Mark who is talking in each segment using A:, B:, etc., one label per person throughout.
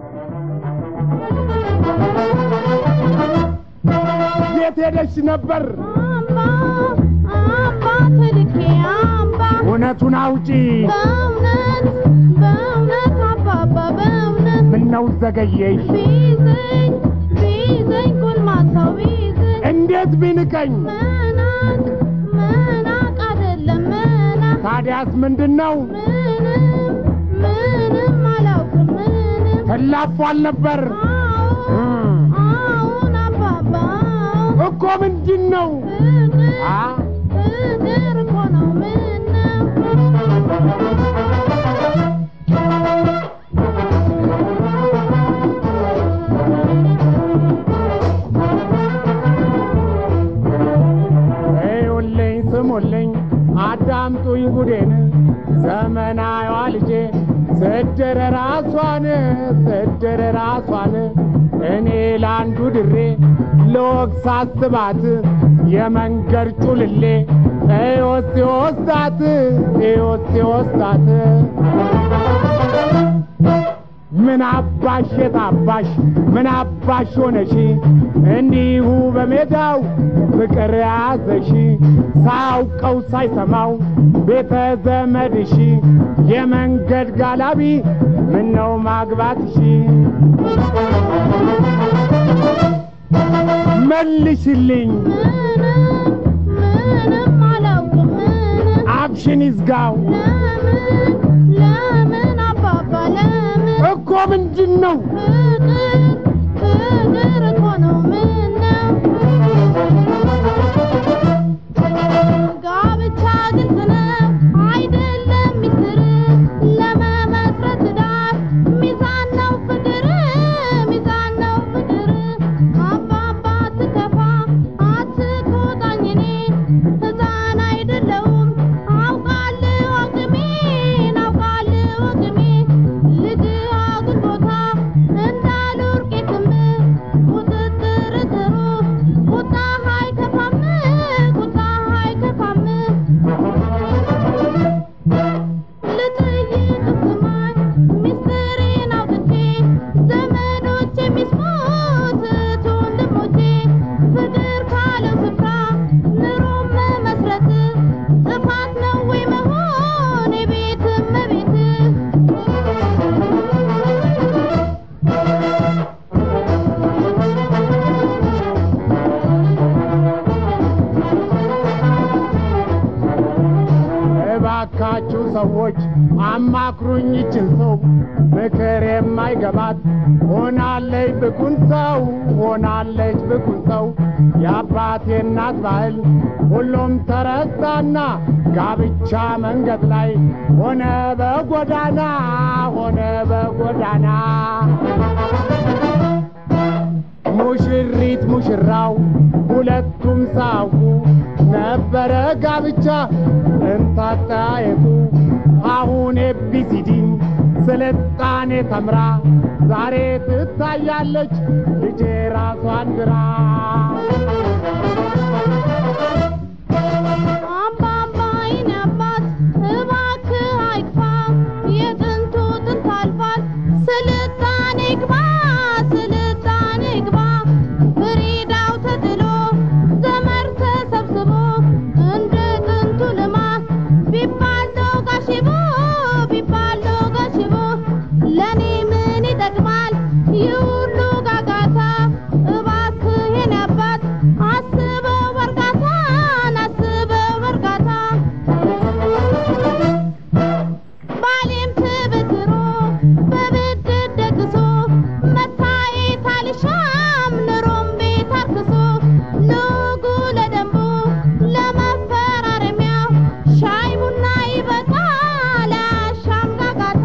A: የት ሄደሽ ነበር?
B: አምባ አምባ ተልኬ አምባ
A: እውነቱን አውጪ።
B: በእውነት በእውነት አባባ በእውነት
A: ምነው ዘገየሽ?
B: ቢዘኝ ቢዘኝ ጎልማሳው ቢዘኝ
A: እንዴት ቢንቀኝ?
B: መናቅ መናቅ አይደለም መናቅ
A: ታዲያስ ምንድን ነው?
B: ምንም ምንም አላውቅም ምንም
A: ተላፏል ነበር
B: አዎ አዎን አባባ
A: እኮ ምንድን ነው?
B: ፍቅር
A: አ
B: ፍቅር እኮ ነው ምነው
A: እዩልኝ ስሙልኝ አዳምጡኝ ጉዴን ዘመናዊዋ ልጄ ስድር ራሷን ስድር ራሷን እኔ ለአንዱ ድሬ ለወግ ሳስባት የመንገድ ጩልሌ እዮስ ወስዳት እዮስ ወስዳት ምን አባሽ የታባሽ ምን አባሽ ሆነሽ እንዲሁ በሜዳው ፍቅር ያዘሽ ሳያውቀው ሳይሰማው ቤተ ዘመድሽ የመንገድ ጋላቢ ምነው ማግባትሽ መልሽልኝ
B: ምንም ምንም አላውቅም ምንም
A: አፍሽን ይዝጋው
B: ለምን ለምን አባባ ለምን
A: እኮ ምንድን ነው
B: ፍቅር ፍቅር እኮ ነው ምነው ጋብቻ ግልጽ ነው አይደለም ሚስጥር ለመመስረት ዳር ሚዛን ነው ፍቅር ሚዛን ነው ፍቅር አባባ አትከፋ አትቆጣኝ እኔን ሕፃን አይደለሁም አውቃለሁ አቅሜን አውቃለሁ አቅሜን ልጅ አጉል ቦታ እንዳልወርቅ የትም ቁጥጥር ጥሩ ቁጣ አይከፋም ቁጣ አይከፋም ልጠይቅ ስማኝ ሚስጥሬን አውጥቼ ዘመዶች የሚስሙት እህት ወንድሞቼ ፍቅር ካለው ስፍራ ኑሮም መመስረት ጥፋት ነው ወይ መሆን የቤት እመቤት
A: እባካችሁ ሰዎች አማክሩኝ ይችን ሰው ምክር የማይገባት ሆናለች ብኩን ሰው ሆናለች ብኩን ሰው የአባቴ እናት ባህል ሁሉም ተረሳና ጋብቻ መንገድ ላይ ሆነ በጎዳና ሆነ በጎዳና ሙሽሪት ሙሽራው ሁለቱም ሳውቁ ነበረ ጋብቻ እንታጠያየቁ አሁን ኤቢሲዲን ስልጣኔ ተምራ ዛሬ ትታያለች ልጄ ራሷን ግራ
B: አባባ የኔ አባት እባክህ አይክፋ የጥንቱ ጥንት አልፏል ስልጣኔ ግባ ስልጣኔ ግባ ፍሪዳው ተጥሎ ዘመር ተሰብስቦ እንደ ጥንቱ ልማት ቢባል ዶጋሽቦ ቢባል ዶጋሽቦ ለእኔ ምን ይጠቅማል ይህ ሁሉ ጋጋታ እባክህ የኔ አባት አስበው በእርጋታን አስበው በእርጋታ ባሌም ትብትሮ በብድር ደግሶ መታየት አልሻም ኑሮም ቤት አርክሶ ንጉ ለደንቡ ለመፈራረሚያው ሻይ ቡና ይበቃል አያሻም ጋጋታ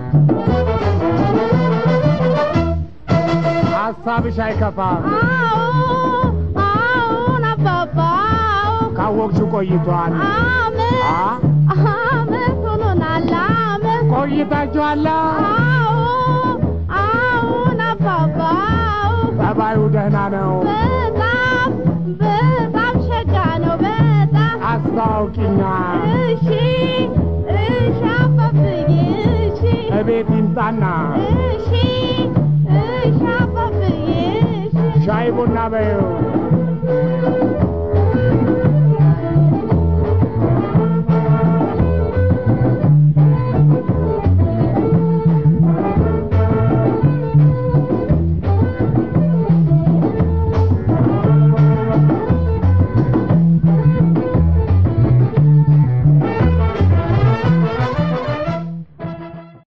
A: ሀሳብሽ አይከፋም
B: አዎ አዎን አባባ አዎ
A: ካወቅሽ ቆይቷል
B: አመት
A: አ
B: አመት ሆኖናል አመት
A: ቆይታችኋላ
B: አዎ አዎን አባባ አዎ
A: ጠባዩ ደህና ነው
B: በጣም በጣም ሸጋ ነው በጣም
A: አስታውቂኛ
B: እሺ እሺ አባብዬ እሺ
A: እቤት ይምጣና
B: እሺ
A: ቡና በይው